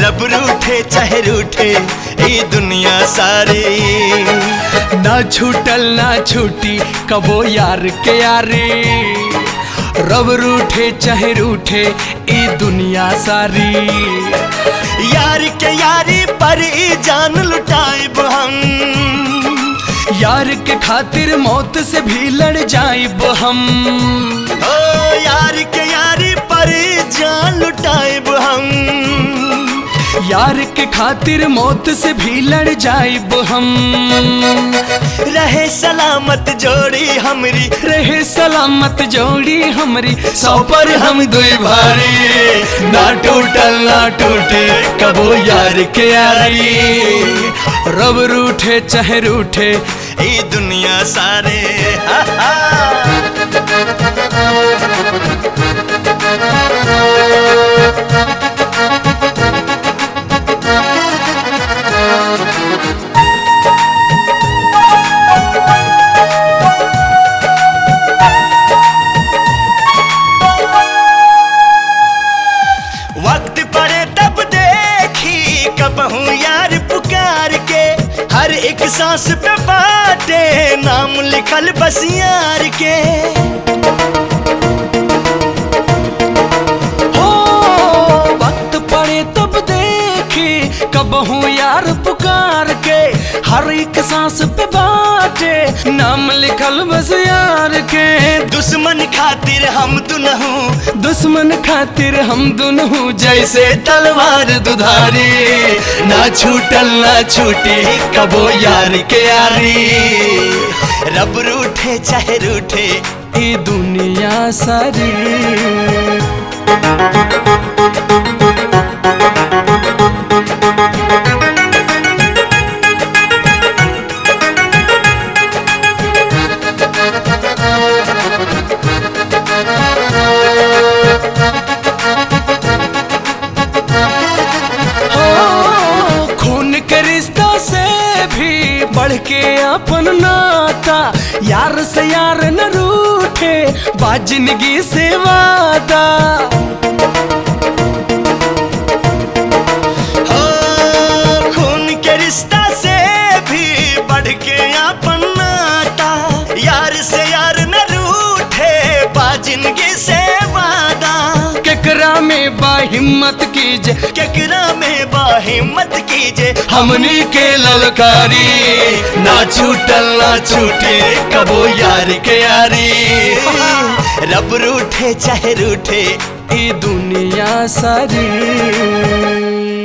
रब रूठे चाहे रूठे ई दुनिया सारी ना छूटल ना छूटी कबो यार के यारी रब रूठे चाहे रूठे ई दुनिया सारी यार के यारी पर ई जान लुटाइब हम यार के खातिर मौत से भी लड़ जाइब हम ओ यार के यारी पर ई जान लुटाइब हम यार के खातिर मौत से भी लड़ जाइब हम रहे सलामत जोड़ी हमरी रहे सलामत जोड़ी हमरी सौ पर हम दुई भारी ना टूटल ना टूटे कबो यार के यारी रब रूठे चाहे रूठे ई दुनिया सारे हा, हा। वक्त पड़े तब देखी कबहू यार पुकार के हर एक सांस पे बाटे नाम लिखल बस यार के हो वक्त पड़े तब देखी कब हूँ यार पुकार के हर एक सांस पे बाटे नाम लिखल बस यार के दुश्मन खातिर हम दुनहू दुश्मन खातिर हम दुनू जैसे तलवार दुधारी ना छूटल ना छूटी कबो यार के यारी रब रूठे चाहे रूठे ई दुनिया सारी हो, खून के रिश्ता से भी बढ़ के अपन नाता यार से यार न रूठे बा जिंदगी से वादा हो खून के रिश्ता से भी बढ़ के अपन नाता यार से यार न रूठे बा जिंदगी से वादा केकरा में बा हिम्मत कीजे केकरा में बा हिम्मत कीजे हमनी के ललकारी ना छूटल ना छूटे कबो यार के यारी रब रूठे चाहे रूठे ई दुनिया सारी